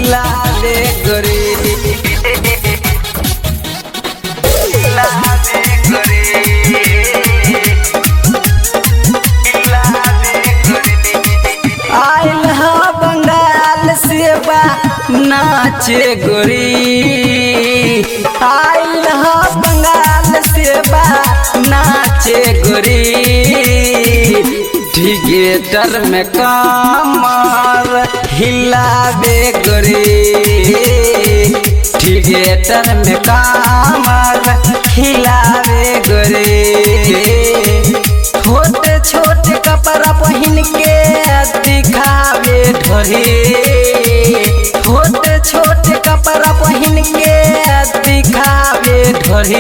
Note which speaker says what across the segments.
Speaker 1: लाले गोरी लाले गोरी लाले गोरी आइल हा बंगाल से बा नाचे गोरी आइल हा बंगाल से बा नाचे गोरी थिएटर में कमर हिलावे गोरी थिएटर में कमर हिलावे गोरी छोटे छोटे कपड़ा पहन के दिखावे ढोरी छोटे छोटे कपड़ा पहन के दिखावे ढोरी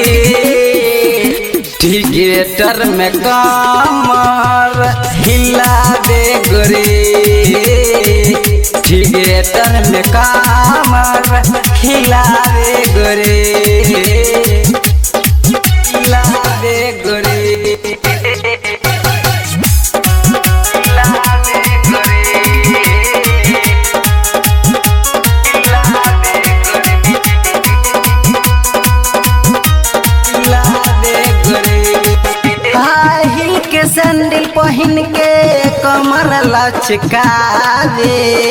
Speaker 1: थिएटर में कमर हिलावे गोरी थिएटर में कमर हिलावे गोरी हिलावे गोरी लावे गोरी लावे गोरी लावे गोरी हाई हिल के सैंडल पहन के कमर लचकावे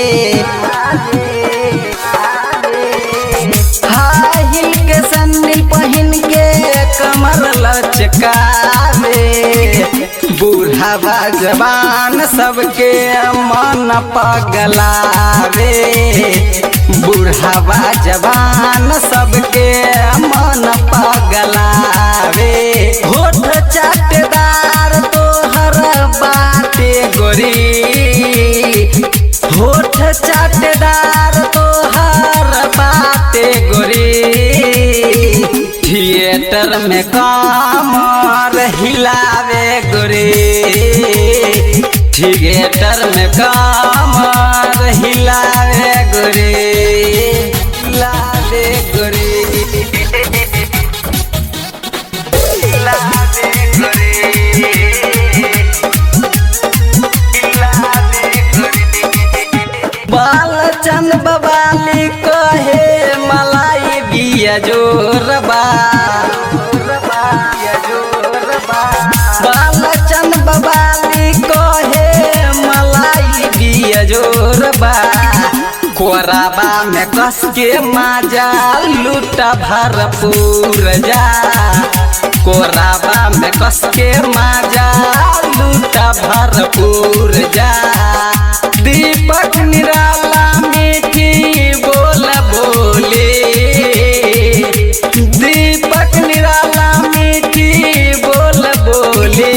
Speaker 1: हाई हिल के सैंडल पहन के कमर लचकावे बूढ़ावा जवान सबके मन पगलावे बूढ़ावा जवान सबके मन पगलावे होठ चाटेदार तोहर बाटे गोरी होठ चाटेदार तोहर बाटे गोरी थिएटर में कमर हिलावे गोरी थिएटर में कमर हिलावे गोरी हिलावे गोरी हिलावे गोरी हिलावे गोरी बालचंद बवाली कहे मलाई बिया जोरबा बालचंद बवाली कहे मलाई बिया जोरबा कोराबा में कस के माजा लूटा भरपूर जा कोराबा में कस के माजा लूटा भरपूर जा दीपक निराला मीठी बोल बोले दीपक निराला मीठी बोल बोले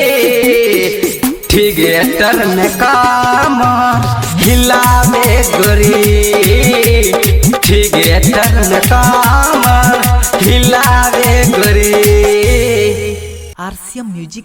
Speaker 1: थिएटर में काम हिलावे गोरी थिएटर में काम हिलावे गोरी
Speaker 2: आरसीएम म्यूजिक